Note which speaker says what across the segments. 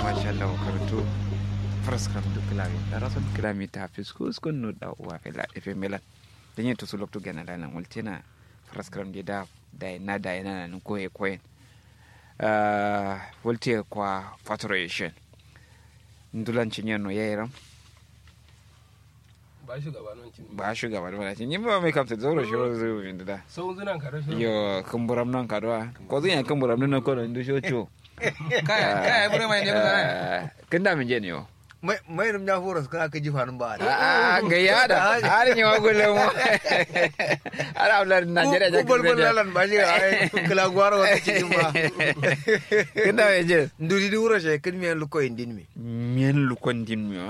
Speaker 1: masha Allah karatu fraskam du klavi darason klami ta fiskus kun no da wa fela efe melan denye to sulok to gana lana multina fraskam de da da na da na na ko e koen uh volte kwa faturation ndulan cinyen no yayiram
Speaker 2: ba shugaba nan cin
Speaker 1: ba shugaba da wani yin ba mai kamta zoro shi ro zo min da
Speaker 2: sau zunan ka rashin
Speaker 1: yo kumburam nan kadwa ko zan ya kumburam nan ko ndu sho cho
Speaker 3: kaya kaya bure mai ne ba
Speaker 1: kin da min je ne yo
Speaker 3: mai mai rum ya fura ka ka ji fanin ba
Speaker 1: a ga ya da har ni wa gulle mu ara ablar Najeriya ja
Speaker 3: ku bol bol lalan ba shi ai kala gwaro wata cikin ba
Speaker 1: kin da min je
Speaker 3: nduri di wura she kin mi lu ko indin mi
Speaker 1: mien lu kon din mi wa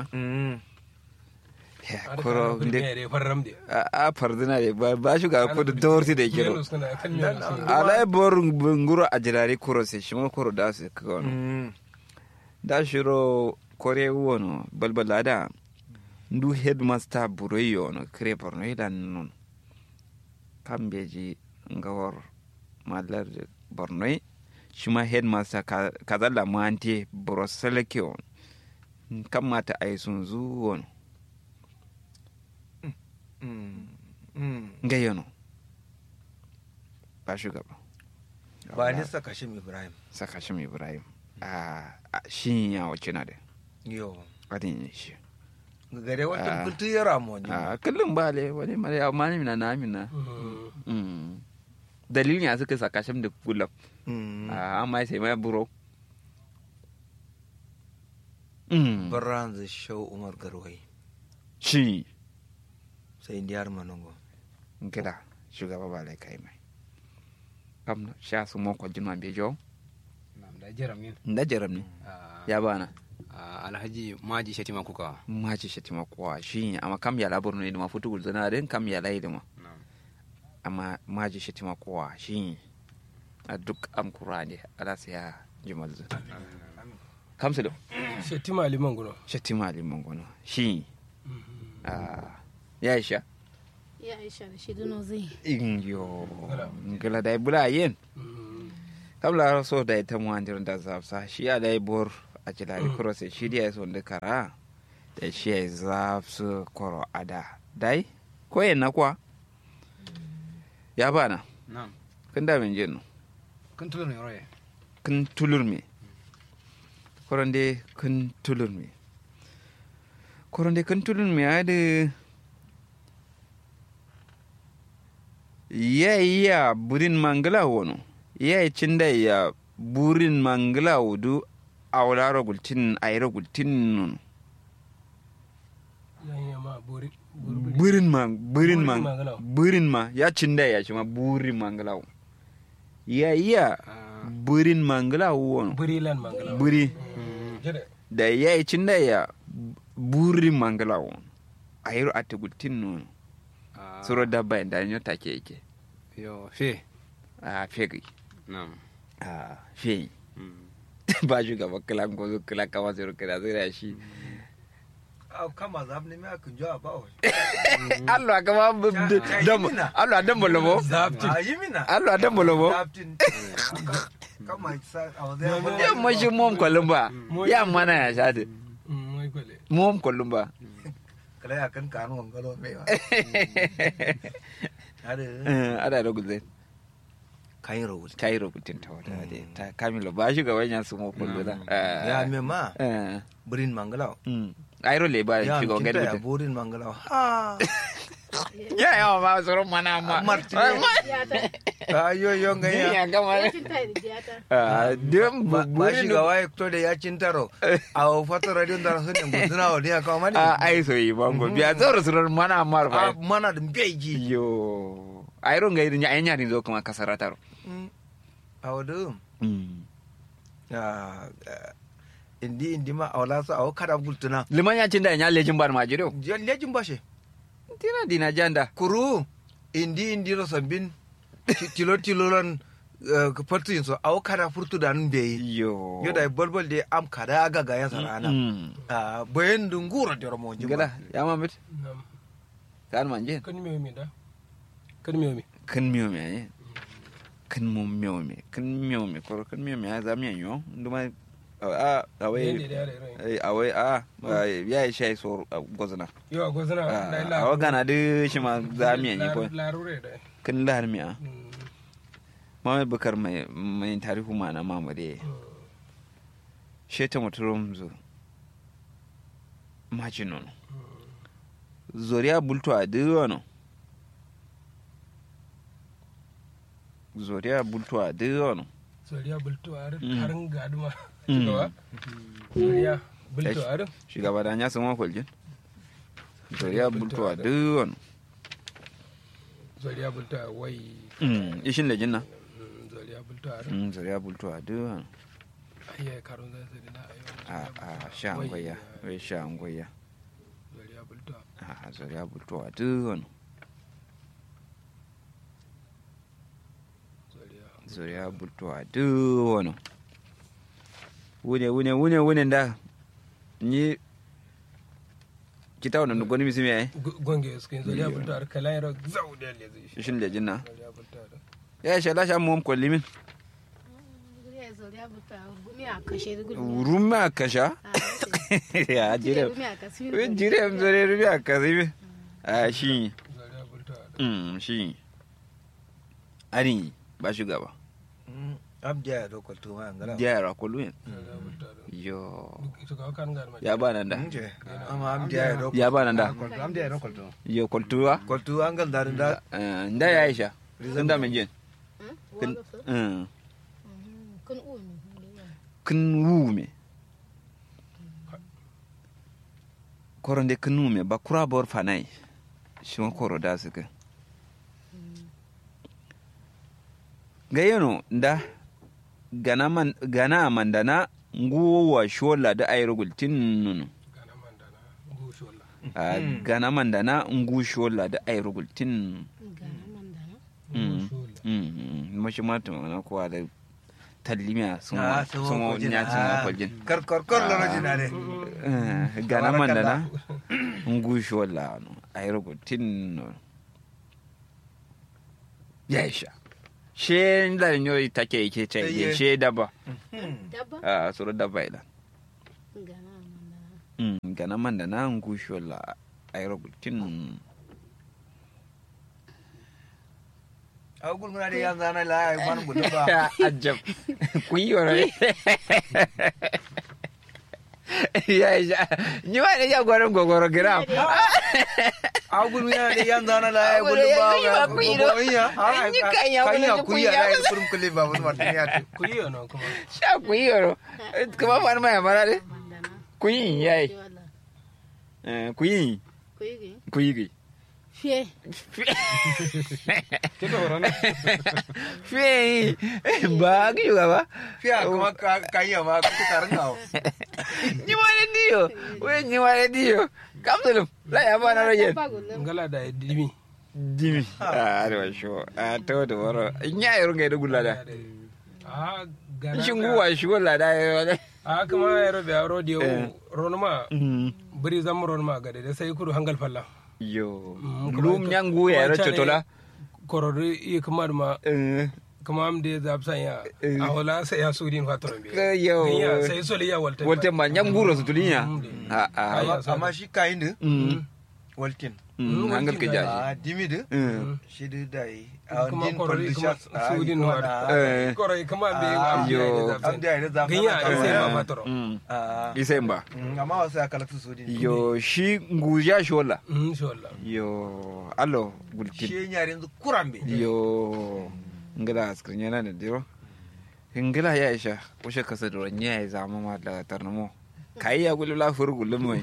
Speaker 2: har
Speaker 1: koro
Speaker 2: kan
Speaker 1: de
Speaker 2: ne farram de
Speaker 1: a fardina de ba ba shuga ko da dorti da kiro
Speaker 2: Yellow suna kan yellow suna
Speaker 1: ala bor nguro ajirari kuro se shimo kuro da se ko da shiro kore wono balbala da ndu headmaster buroyo no kre porno idan non kambeji ngawar malar borno shima headmaster ka- kazalla mante boroseleke on kamata ay sun zuwon ngayono ba shugaba
Speaker 3: ba ni saka shi ibrahim
Speaker 1: saka shi ibrahim a a- shi ya wace na da
Speaker 3: yo
Speaker 1: adin shi
Speaker 3: gare
Speaker 1: Ah.
Speaker 3: wata kultu ya ramo ni
Speaker 1: a kullum ba le wani mare amma ni na na amina
Speaker 2: Mm.
Speaker 1: Mm. dalilin ya suka saka shi da kullum
Speaker 3: Mm.
Speaker 1: a amma sai mai buro Mm.
Speaker 3: baran zai shau umar garwai
Speaker 1: shi
Speaker 3: sai indiyar manongo
Speaker 1: gida shugaba ba lai kai mai kam sha su mo ko jinwa be jo
Speaker 4: da jiram yin
Speaker 1: da jaram ne ya bana
Speaker 4: alhaji maji shatima kuka
Speaker 1: ma ci shi tima kuwa shi amma kam ya labar ne da ma futu gulzana den kam ya lai da ma amma ma ji shi tima kuwa shi a duk am kurane ala sai ya jimal zu kamsu da
Speaker 2: shetima liman guno
Speaker 1: shi tima liman gono shi a ya isha
Speaker 5: ya aisha da shi duno zai
Speaker 1: in yo ngala dai bula yen kam la so dai ta mu andir da zafsa shi ya dai bor a jilari kuro sai shi da so da kara da shi ya zafsu koro ada dai ko yen na kwa ya bana
Speaker 4: na'am
Speaker 1: kun da min jin
Speaker 4: kun tulo ne roye
Speaker 1: kun tulur me koronde kun tulur me koronde kun tulur me ade ya iya burin mangala wono ya yi cinda ya burin mangala wudu a wularo gultin a yi gultin nono
Speaker 2: yan ma bori
Speaker 1: burin ma burin ma
Speaker 2: Burin mangala.
Speaker 1: burin ma ya cinda ya shi ma burin mangala wo. ya iya burin mangala wono
Speaker 2: buri lan mangala
Speaker 1: buri
Speaker 2: jere
Speaker 1: da ya yi cinda ya burin mangala wono a yi a tugultin nono suro dabba da nyo take yake
Speaker 4: yo fe
Speaker 1: a fegi
Speaker 4: na'am
Speaker 1: a fe
Speaker 4: Mm.
Speaker 1: ba shugaba kila ko zo kila kama zai rukira zai da shi
Speaker 3: a kama zab ne me akun jawa ba wa
Speaker 1: Allah kama dam Allah dam bolobo
Speaker 2: zapti
Speaker 3: a yi mina
Speaker 1: Allah dam bolobo
Speaker 3: Captain. kama sa a wazai
Speaker 1: ya mashi mom kolumba ya mana ya shade
Speaker 2: mai kwale
Speaker 1: mom kolumba
Speaker 3: kala ya kan kanu ngalo me wa ada
Speaker 1: ada da guzai
Speaker 3: kayin rawul
Speaker 1: kai rubutun ta wata da ta kamilo ba shugaban ya su mo kolumba
Speaker 3: ya me ma
Speaker 1: eh
Speaker 3: burin mangala
Speaker 1: ayro le ba
Speaker 3: ya
Speaker 1: shugaban
Speaker 3: kinta ya
Speaker 1: gadi
Speaker 3: burin mangala ha
Speaker 1: ya ya ma tsoron mana amma
Speaker 3: Martin.
Speaker 5: ya ta
Speaker 3: ayo yo ngaya
Speaker 1: ya gama
Speaker 5: ya cinta da jiyata
Speaker 1: ah dem
Speaker 3: ba
Speaker 1: burin
Speaker 3: shi ga waye to da ya cintaro a fata radio da sun ne guduna wa dia kawo mani
Speaker 1: a ai so yi bango biya tsoro tsoron mana amma
Speaker 3: a
Speaker 1: ba
Speaker 3: mana da beji
Speaker 1: yo ayro ngai nya nya rin zo kuma kasarataro
Speaker 3: a wadu indi indi ma a wala su a kada gultuna
Speaker 1: liman ya cinda nya lejin bar majiro
Speaker 3: lejin bashe
Speaker 1: tina dina janda
Speaker 3: kuru indi indi ro sambin ti- tilo tilo lan fartin so a kada furtu da nun beyi
Speaker 1: yo
Speaker 3: yo da bolbol de am kada aga ga ya sarana
Speaker 1: Mm.
Speaker 3: a bayan dungura da ramo jima
Speaker 1: gada ya mamit
Speaker 2: nam
Speaker 1: kan manje
Speaker 2: kan me mi da kan me mi
Speaker 1: kan miyo me ne kan mo miyo me kan miyo me ko kan miyo me ya za miyo yo nduma a
Speaker 2: yende
Speaker 1: awai
Speaker 2: da yare rai
Speaker 1: ai, awai a ya yi shayi so gozna
Speaker 2: yo go zana da la
Speaker 1: a wagana da shi ma zamiya ne ko
Speaker 2: larure da
Speaker 1: kin lahar miya
Speaker 2: Mm,
Speaker 1: Muhammad Bukar mai mai tarihu ma na mamade
Speaker 2: mm.
Speaker 1: sheta muturum zo majinon zoriya bulto a diwano zoriya bulto a diwano
Speaker 2: soriya bulto ar
Speaker 1: Mm.
Speaker 2: harin gaduma
Speaker 1: Mm.
Speaker 2: shugaba soriya bulto ar
Speaker 1: shugaba da ya sama kwaljin zoriya bulto a diwano
Speaker 2: soriya bulto ar wai
Speaker 1: ishin lejin na
Speaker 2: Mm, soriya bulto ar
Speaker 1: Mm, zoriya bulto a diwano
Speaker 2: ayya karun zai sai da ayo
Speaker 1: a a sha angoya wai sha angoya
Speaker 2: soriya bulto
Speaker 1: a zoriya bulto a diwano
Speaker 2: soriya
Speaker 1: zuriya bultuwa duk wani wune wune wune wune da ni kita wani nugoni misi mai
Speaker 2: gonge skin soriya bulto ar kala yaro zau da le zai
Speaker 1: shin da jinna
Speaker 2: soriya bulto ar
Speaker 1: ya sha lasha mu kwalli min
Speaker 5: Guriya zoriya buta gumi a kashe gudu.
Speaker 1: ruma kasha ya jire
Speaker 5: Gumi a kashe
Speaker 1: wai jire am zore rumi a kasi mi a shi
Speaker 2: soriya bulto ar
Speaker 1: mm, shi ani ba shugaba
Speaker 3: abdiya ya dokar tuma an gara
Speaker 1: jayara kwallo yin
Speaker 2: soriya bulto ar
Speaker 1: yo
Speaker 2: shugaba kan gar ma
Speaker 1: ya ba nan da
Speaker 3: nje amma abdiya ya dokar
Speaker 1: ya ba nan da
Speaker 4: Kwalto, am da ya kwalto.
Speaker 1: yo kwaltuwa
Speaker 3: kwaltu an gal darin da
Speaker 1: Eh, nda ya aisha sun da min jin
Speaker 5: Kun
Speaker 1: Mm.
Speaker 5: kun umi.
Speaker 1: kin wume koronde kin wume ba kura bor fanai shima koro da suka ga yano da gana man gana mandana nguwa shola da ayrugul tinnunu
Speaker 2: gana mandana gu shola
Speaker 1: a gana mandana ngu shola da ayrugul tin
Speaker 5: Gana mandana.
Speaker 1: Mm.
Speaker 2: gu shola
Speaker 1: mm mashi mata na kowa da tallimiya sun
Speaker 3: Ah,
Speaker 1: wa
Speaker 3: sun
Speaker 1: sun
Speaker 3: wa
Speaker 1: wa
Speaker 3: kwaljin.
Speaker 1: nya sun wa
Speaker 3: Ah.
Speaker 1: kwaljin
Speaker 3: kar kar kar lana jina ne
Speaker 1: Eh, gana mandana ngusho la no ayrogo tinno yaisha she ndar nyo take yake ce
Speaker 3: Iye.
Speaker 1: she daba
Speaker 5: Dabba?
Speaker 1: a suru daba ila
Speaker 5: Gana mandana.
Speaker 1: mm gana mandana ngusho la ayrogo tin
Speaker 3: a gulmuna da yan zana la ai man gudu ba
Speaker 1: ajab kuyoro yaisha ni wa ne ya gwaron gogoro gram
Speaker 3: a gulmuna da yan zana la ai
Speaker 1: Agulu
Speaker 3: gudu
Speaker 1: ya
Speaker 3: ba
Speaker 1: gani ba kuiro. An yi kanya
Speaker 3: kan
Speaker 1: wani
Speaker 3: ya
Speaker 1: ji
Speaker 3: kuya
Speaker 1: kuya.
Speaker 3: da ai kurum kulle ba wani martin ya tu
Speaker 2: ku yi yana kuma
Speaker 1: sha kuyoro kuma fa ma ya mara de
Speaker 5: Mandana.
Speaker 1: kuyin yayi
Speaker 5: Wala.
Speaker 1: Eh, kuyin
Speaker 5: Kuigi.
Speaker 1: kuyigi
Speaker 5: Fiye.
Speaker 4: Kika horon.
Speaker 1: Fei, ba ki juga ba?
Speaker 3: fiya kuma ka kan ya ma ka karin gawo
Speaker 1: Ni wale dio, we ni wale dio. Kam dulu, la ya ba na rojen.
Speaker 5: Dabba gullum.
Speaker 2: ngala da dimi
Speaker 1: Dimi. Ah, aduh sho. Ah, to to woro. Nya yoro ngai do gulada.
Speaker 2: a gana
Speaker 1: Shin guwa shi wala da yo.
Speaker 2: a kama ya rabe a rodi
Speaker 1: Eh.
Speaker 2: ronuma biri zam ronuma gade da sai kudu hangal falla
Speaker 1: Yo.
Speaker 2: Mm, kuma
Speaker 1: Lum
Speaker 2: ika-
Speaker 1: nyangu ya ro
Speaker 2: kuma ita ne
Speaker 1: chotola.
Speaker 2: korori iya kamar ma
Speaker 1: Eh.
Speaker 2: kama am de zab sanya
Speaker 1: Eh.
Speaker 2: a wala sai ya sudin fatoron be
Speaker 1: Ka yo.
Speaker 2: Ganya sai soli ya walta
Speaker 1: Wolte ma nyangu ro sutulinya.
Speaker 2: Mm.
Speaker 1: Ah ah.
Speaker 2: Ai,
Speaker 3: amma shi kayin da
Speaker 1: Mm.
Speaker 3: walkin
Speaker 1: Mm, hangal ke jaji.
Speaker 3: a dimi da
Speaker 1: Mm.
Speaker 3: shi da dai a
Speaker 2: kuma
Speaker 3: din
Speaker 2: korori kuma
Speaker 3: condition
Speaker 2: sudin
Speaker 3: wa
Speaker 2: wa
Speaker 1: Eh.
Speaker 2: korori kama be
Speaker 3: Ah,
Speaker 2: am de
Speaker 1: yo.
Speaker 2: zab
Speaker 3: am da ya zama
Speaker 2: Ganya sai ma
Speaker 1: Eh.
Speaker 2: fatoron
Speaker 1: Mm.
Speaker 3: a
Speaker 1: Isemba.
Speaker 3: amma wasu ya kalatu su din
Speaker 1: Yo, shi nguja shola.
Speaker 2: mm sholla
Speaker 1: Yo, allo gulkin.
Speaker 3: shi yare yanzu kurambe
Speaker 1: yo ngila askrin yana da diro ngila ya isha kushe kasa da ranya ya zama ma da tarnamo kai ya gulu la fur gulu mai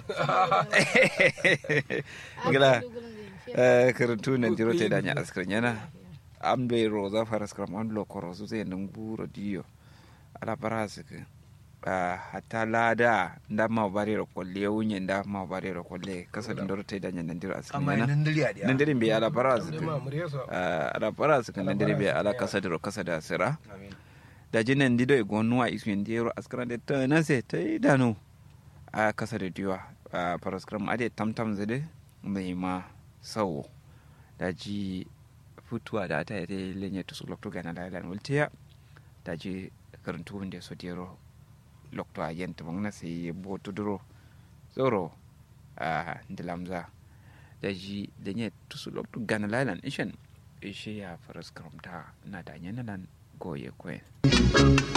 Speaker 1: ngila eh karantu na diro te danya askrin yana am be roza faras kram an lo koro su sai nan buro diyo ala paras ke hatta lada nda ma bare ro kolle wunye nda ma bare ro kolle kasa da diro te danya nan diro askrin
Speaker 3: amma
Speaker 1: yana
Speaker 3: nan dali a dia
Speaker 1: nan diro be ala paras
Speaker 2: da
Speaker 1: ke
Speaker 2: ma murya so
Speaker 1: ala para su kan dare be ala kasa da kasa da sira
Speaker 3: amin
Speaker 1: da jinan dido e gonnuwa isu en dero askara de ta na se ta dano a kasa da diwa a paraskram ade tamtam zade mai ma sawo da ji futuwa da ta yi lenye to su lokto gana da lan ultiya da ji karantu wanda so dero lokto a yenta mong na sai bo tuduro zoro a ndilamza da ji da nye tusu lokto gana lailan ishen ishe ya faras karamta na da nyenalan goye kwen